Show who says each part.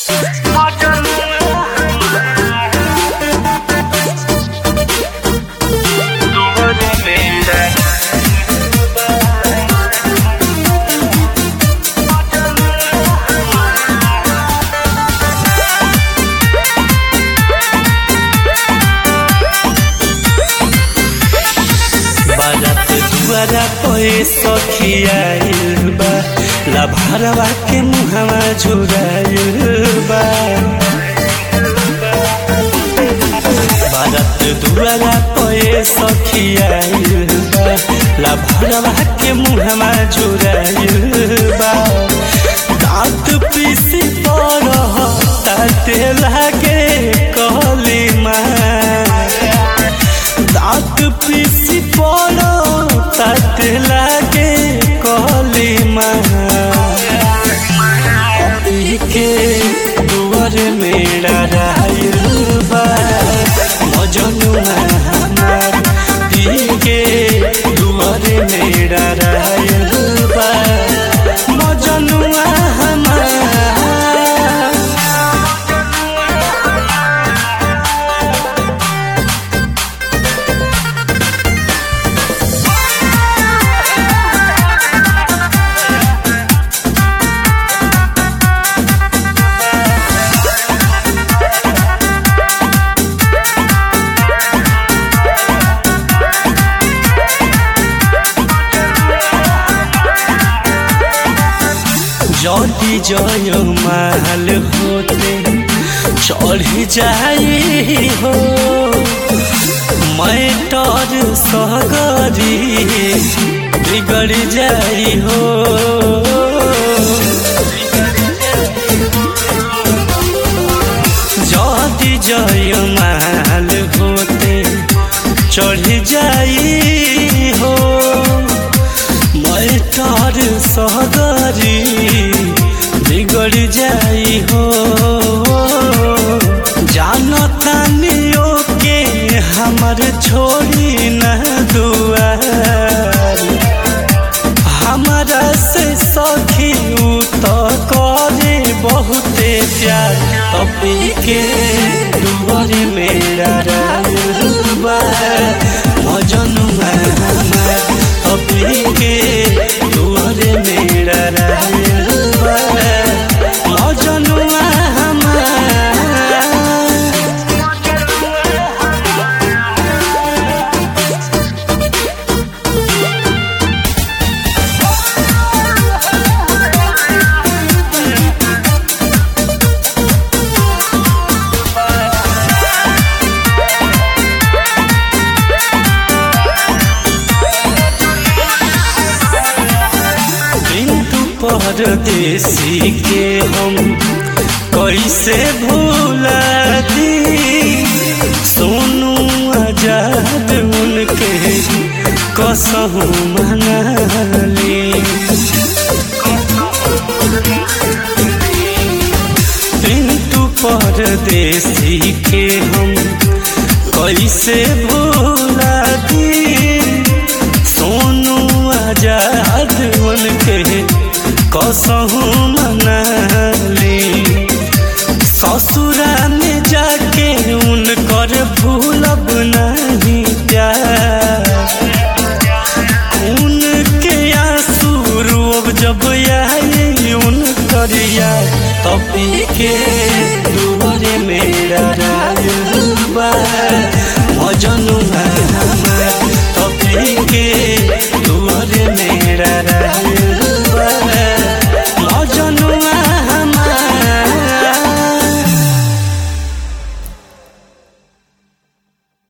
Speaker 1: बारात दुआरा पे सखियाइल बा लभारवा के मुहवा झुराइल बा बारात दुआरा पे सखियाइल बा लभारवा के मुहवा झुराइल बा दांत पीसी पर ताते लागे कहली माँ दांत पीसी पड़ो तत लागे कहली माई के दुआर मेरा रायल बा मजनुआ हमार पी के दुआर मेरा रायल बा मजनुआ हमार जदी जय माल होते चढ़ जाई हो मैं तर सहगरी बिगड़ जाई हो जदी जय माल होते चढ़ जाई हो मैं तार सहगरी बिगड़ जाई हो जानतानियो के हमर छोड़ी न दुआर हमारा से सखी उ तो करे बहुते प्यार तपी के दुआर मेरा रायुबा मजनुआ हमार तपी के दुआर मेरा रायुबा मजनुआ हमार बिंदु परदेसी के हम कैसे भूला दी सोनू आजाद उनके कसहू मनाली बिंदु परदेसी के हम कैसे भूला दी सोनू आजाद उनके कसहू मनाली ससुरा में जाके उनकर भूलब नहीं प्यार उनके आंसू रोब जब आई उनकर यार तभी के दुआरे मेरा राज